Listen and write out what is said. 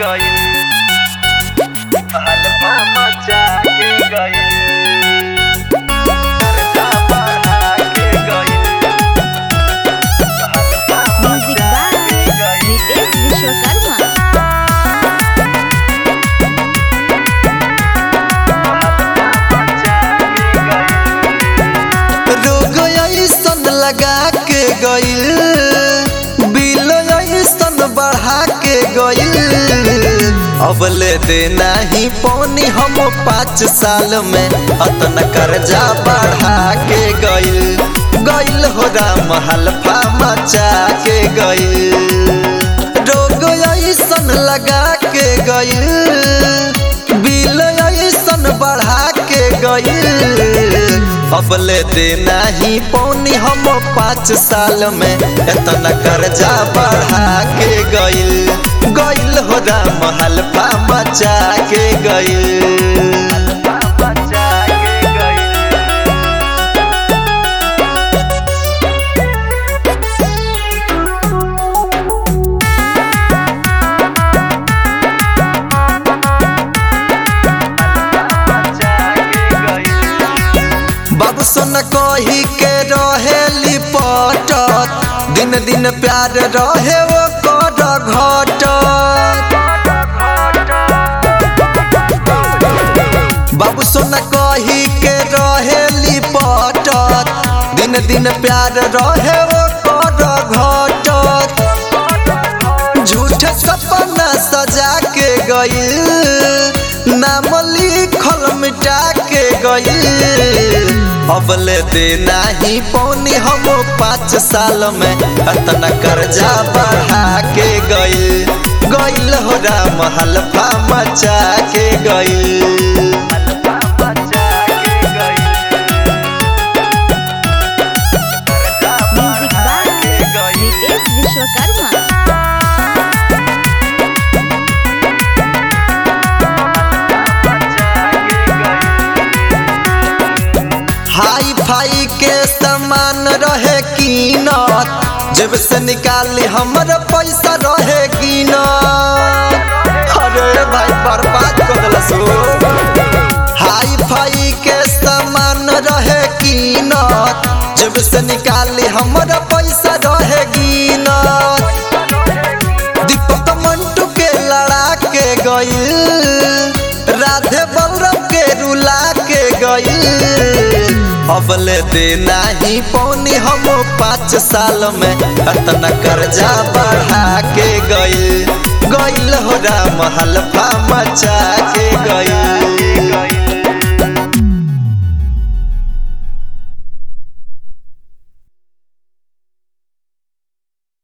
गइल हलवा मचा के गइल पर्दा बढ़ा के गइल हलवा म्यूजिक मचा बाय के गइल रितेश विश्वकर्मा रोग ऐसन लगा के गइल बिल ऐसन बढ़ा के गइल अब ले देना ही पौनी हम पाँच साल में अतन कर्जा बढ़ा के गइल गइल हो राम हल्फा मचा के गइल रोग ऐसन लगा के गइल बिल ऐसन बढ़ा के गइल अब ले देना ही पौनी हम पाँच साल में इतना कर्जा बढ़ा के गइल गइल हो राम हल्फा मचा के गइल मचा के गइल मचा के गइल बाबू सोन कही के रहे लिपटत दिन दिन प्यार रहे वो कर घटत बाबू सोना कही के रहे लिपटत दिन दिन प्यार रहे वो कर घटत झूठ सपना सजा के गइल नाम लिखल मिटा के गइल अब ले देना ही पौनी हम पाँच साल में अतना कर्जा बढ़ा के गइल गइल हो राम हल्फा मचा के गइल मचा के गइल पर्दा म्यूजिक बढ़ा बाय के गइल रितेश विश्वकर्मा हाई फाई के सामान रहे कीनत जब से निकाली हमर पैसा रहे कीनत अरे भाई बर्बाद कर दिलस हाई फाई के सामान रहे कीनत जब से निकाली हमर पैसा रहे कीनत दीपक मंटू के लड़ा के गइल राधे बलराम के रुला के गइल अब ले देना ही पौनी हम पाँच साल में अतना कर्जा बढ़ा के गइल गइल हो राम हल्फा मचा के गइल